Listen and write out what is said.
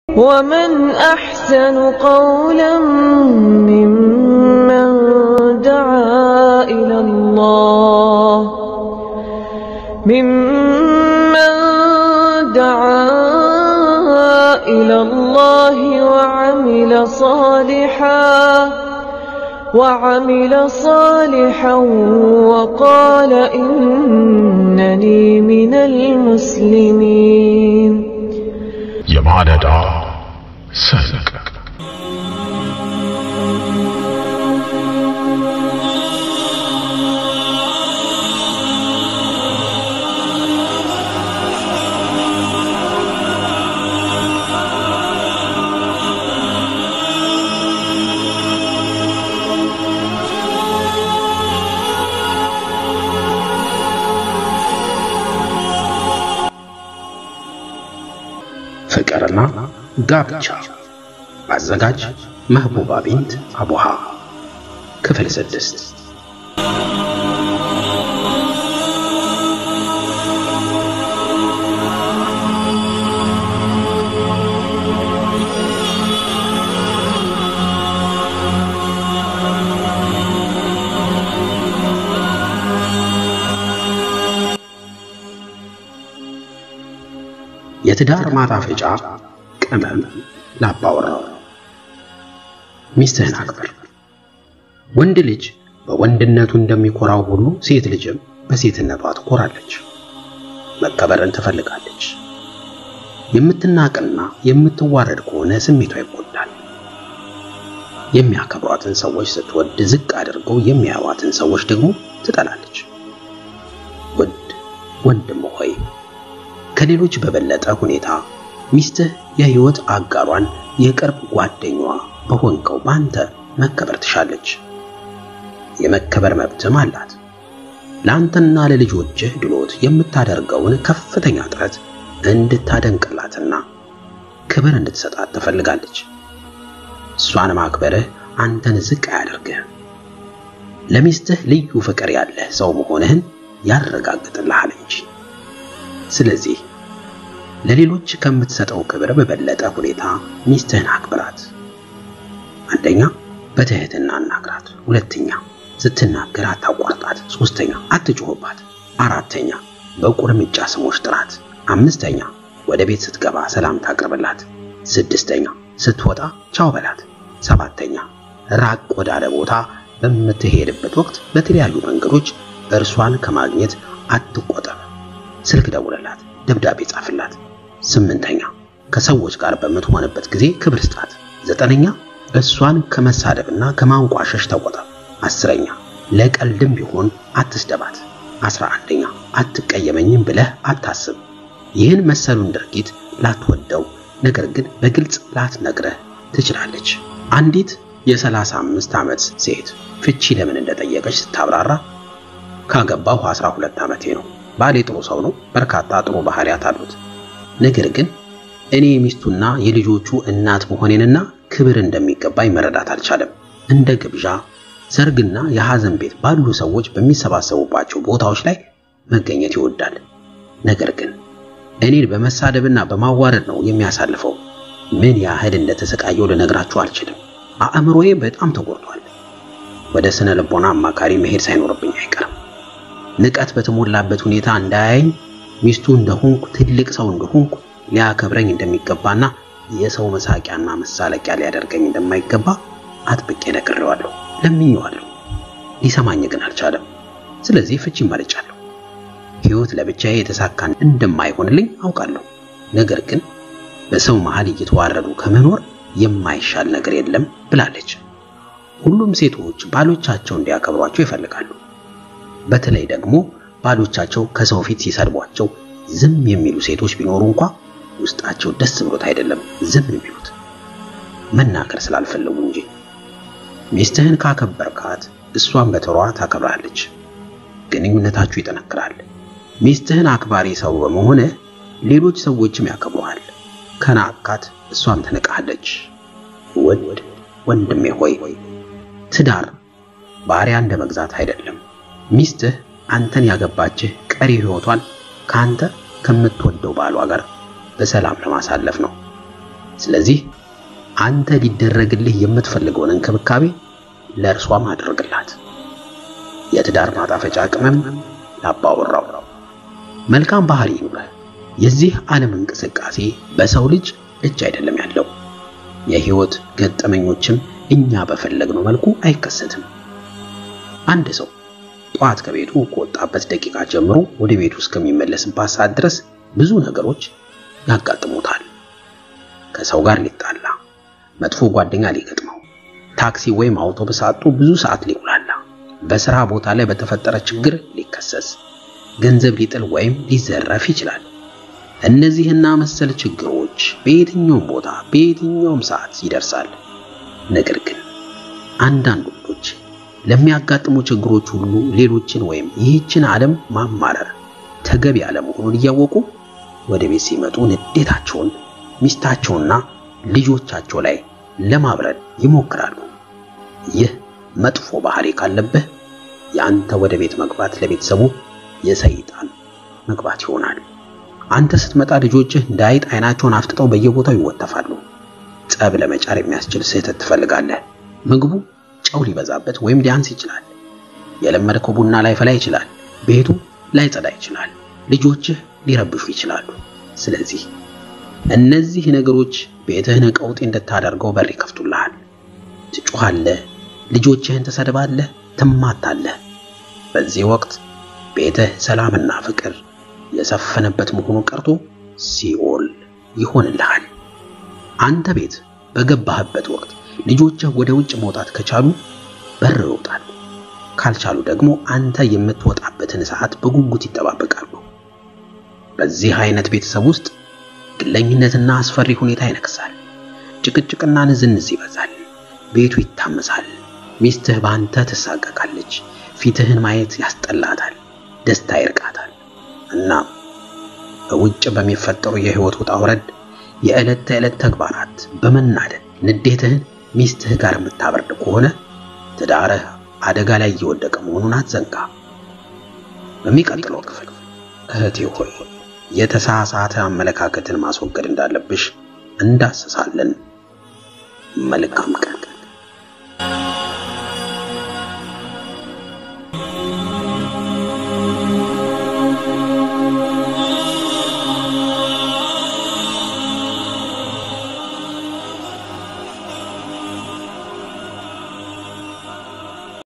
ومن أحسن قولا ممن دعا إلى الله ممن دعا إلى الله وعمل صالحا وعمل صالحا وقال إنني من المسلمين የማለዳ ሰንቅ ፍቅርና ጋብቻ አዘጋጅ መህቡባ ቢንት አቡሃ ክፍል ስድስት የትዳር ማጣፈጫ ቅመም ላባወራው ሚስትህን አክብር። ወንድ ልጅ በወንድነቱ እንደሚኮራው ሁሉ ሴት ልጅም በሴትነቷ ትኮራለች፣ መከበርን ትፈልጋለች። የምትናቅና የምትዋረድ ከሆነ ስሜቷ ይጎዳል። የሚያከብሯትን ሰዎች ስትወድ ዝቅ አድርገው የሚያዩዋትን ሰዎች ደግሞ ትጠላለች። ውድ ወንድም ሆይ ከሌሎች በበለጠ ሁኔታ ሚስትህ የህይወት አጋሯን የቅርብ ጓደኛዋ በሆንከው ባንተ መከበር ትሻለች። የመከበር መብትም አላት። ለአንተና ለልጆችህ ድሎት የምታደርገውን ከፍተኛ ጥረት እንድታደንቅላትና ክብር እንድትሰጣት ትፈልጋለች። እሷን ማክበርህ አንተን ዝቅ አያደርግህም። ለሚስትህ ልዩ ፍቅር ያለህ ሰው መሆንህን ያረጋግጥልሃል እንጂ። ስለዚህ ለሌሎች ከምትሰጠው ክብር በበለጠ ሁኔታ ሚስትህን አክብራት። አንደኛ በትህትና አናግራት። ሁለተኛ ስትናገር አታቋርጣት። ሶስተኛ አትጮህባት። አራተኛ በቁርምጫ ስሞች ጥራት። አምስተኛ ወደ ቤት ስትገባ ሰላምታ አቅርብላት። ስድስተኛ ስትወጣ ቻው በላት። ሰባተኛ ራቅ ወዳለ ቦታ በምትሄድበት ወቅት በተለያዩ መንገዶች እርሷን ከማግኘት አትቆጠብ። ስልክ ደውለላት፣ ደብዳቤ ጻፍላት። ስምንተኛ ከሰዎች ጋር በምትሆንበት ጊዜ ክብር ስጣት። ዘጠነኛ እሷን ከመሳደብና ከማንቋሸሽ ተቆጠብ። አስረኛ ለቀልድም ቢሆን አትስደባት። አስራ አንደኛ አትቀየመኝም ብለህ አታስብ። ይህን መሰሉን ድርጊት ላትወደው ነገር ግን በግልጽ ላትነግረህ ትችላለች። አንዲት የሰላሳ አምስት ዓመት ሴት ፍቺ ለምን እንደጠየቀች ስታብራራ ካገባሁ 12 ዓመቴ ነው ባሌ ጥሩ ሰው ነው። በርካታ ጥሩ ባህሪያት አሉት። ነገር ግን እኔ የሚስቱና የልጆቹ እናት መሆኔንና ክብር እንደሚገባኝ መረዳት አልቻለም። እንደ ግብዣ፣ ሰርግና የሐዘን ቤት ባሉ ሰዎች በሚሰባሰቡባቸው ቦታዎች ላይ መገኘት ይወዳል። ነገር ግን እኔን በመሳደብና በማዋረድ ነው የሚያሳልፈው። ምን ያህል እንደተሰቃየው ልነግራችሁ አልችልም። አእምሮዬ በጣም ተጎድቷል። ወደ ስነ ልቦና አማካሪ መሄድ ሳይኖርብኝ አይቀርም። ንቀት በተሞላበት ሁኔታ እንዳያየኝ ሚስቱ እንደሆንኩ ትልቅ ሰው እንደሆንኩ ሊያከብረኝ እንደሚገባና የሰው መሳቂያና መሳለቂያ ሊያደርገኝ እንደማይገባ አጥብቄ ነግሬዋለሁ፣ ለምኜዋለሁ። ሊሰማኝ ግን አልቻለም። ስለዚህ ፍቺ መርጫለሁ። ሕይወት ለብቻዬ የተሳካን እንደማይሆንልኝ አውቃለሁ። ነገር ግን በሰው መሃል እየተዋረዱ ከመኖር የማይሻል ነገር የለም ብላለች። ሁሉም ሴቶች ባሎቻቸው እንዲያከብሯቸው ይፈልጋሉ። በተለይ ደግሞ ባሎቻቸው ከሰው ፊት ሲሰድቧቸው ዝም የሚሉ ሴቶች ቢኖሩ እንኳ ውስጣቸው ደስ ብሎት አይደለም ዝም የሚሉት መናገር ስላልፈለጉ እንጂ። ሚስትህን ካከበርካት እሷን በተሯ ታከብራለች፣ ግንኙነታችሁ ይጠነክራል። ሚስትህን አክባሪ ሰው በመሆንህ ሌሎች ሰዎችም ያከብሩሃል። ከናካት እሷም ትንቃለች። ውድ ወንድሜ ሆይ ትዳር ባሪያ እንደ መግዛት አይደለም። ሚስትህ አንተን ያገባችህ ቀሪ ሕይወቷን ከአንተ ከምትወደው ባሏ ጋር በሰላም ለማሳለፍ ነው። ስለዚህ አንተ ሊደረግልህ የምትፈልገውን እንክብካቤ ለእርሷም አድርግላት። የትዳር ማጣፈጫ ቅመም ላባወራው መልካም ባህሪ ይኑረህ። የዚህ ዓለም እንቅስቃሴ በሰው ልጅ እጅ አይደለም ያለው። የህይወት ገጠመኞችም እኛ በፈለግነው መልኩ አይከሰትም። አንድ ሰው ጠዋት ከቤቱ ከወጣበት ደቂቃ ጀምሮ ወደ ቤቱ እስከሚመለስባት ሰዓት ድረስ ብዙ ነገሮች ያጋጥሙታል። ከሰው ጋር ሊጣላ፣ መጥፎ ጓደኛ ሊገጥመው፣ ታክሲ ወይም አውቶቡስ አጥቶ ብዙ ሰዓት ሊጉላላ፣ በስራ ቦታ ላይ በተፈጠረ ችግር ሊከሰስ፣ ገንዘብ ሊጥል ወይም ሊዘረፍ ይችላል። እነዚህና መሰል ችግሮች በየትኛውም ቦታ በየትኛውም ሰዓት ይደርሳል። ነገር ግን አንዳንድ ወንዶች ለሚያጋጥሙ ችግሮች ሁሉ ሌሎችን ወይም ይህችን ዓለም ማማረር ተገቢ አለመሆኑን እያወቁ ወደ ቤት ሲመጡ ንዴታቸውን ሚስታቸውና ልጆቻቸው ላይ ለማብረድ ይሞክራሉ። ይህ መጥፎ ባህሪ ካለብህ የአንተ ወደ ቤት መግባት ለቤተሰቡ የሰይጣን መግባት ይሆናል። አንተ ስትመጣ ልጆችህ እንደ አይጥ አይናቸውን አፍጥጠው በየቦታው ይወተፋሉ። ጸብ ለመጫር የሚያስችል ስህተት ትፈልጋለህ። ምግቡ ጨው ሊበዛበት ወይም ሊያንስ ይችላል። የለመድከው ቡና ላይፈላ ይችላል። ቤቱ ላይጸዳ ይችላል። ልጆችህ ሊረብሹ ይችላሉ። ስለዚህ እነዚህ ነገሮች ቤትህን ቀውጤ እንድታደርገው በር ይከፍቱልሃል። ትጮኻለህ፣ ልጆችህን ትሰድባለህ፣ ትማታለህ። በዚህ ወቅት ቤትህ ሰላምና ፍቅር የሰፈነበት መሆኑ ቀርቶ ሲኦል ይሆንልሃል። አንተ ቤት በገባህበት ወቅት ልጆችህ ወደ ውጭ መውጣት ከቻሉ በር ይወጣሉ፣ ካልቻሉ ደግሞ አንተ የምትወጣበትን ሰዓት በጉጉት ይጠባበቃሉ። በዚህ አይነት ቤተሰብ ውስጥ ግለኝነትና አስፈሪ ሁኔታ ይነግሳል። ጭቅጭቅና ንዝንዝ ይበዛል። ቤቱ ይታመሳል። ሚስትህ በአንተ ትሳቀቃለች። ፊትህን ማየት ያስጠላታል። ደስታ ይርቃታል። እና በውጭ በሚፈጠሩ የህይወት ውጣ ውረድ የዕለት ተዕለት ተግባራት በመናደድ ንዴትህን ሚስትህ ጋር የምታበርድ ከሆነ ትዳርህ አደጋ ላይ እየወደቀ መሆኑን አትዘንጋ። በሚቀጥለው ክፍል እህቴ ሆይ የተሳሳተ አመለካከትን ማስወገድ እንዳለብሽ እንዳስሳለን። መልካም ቀን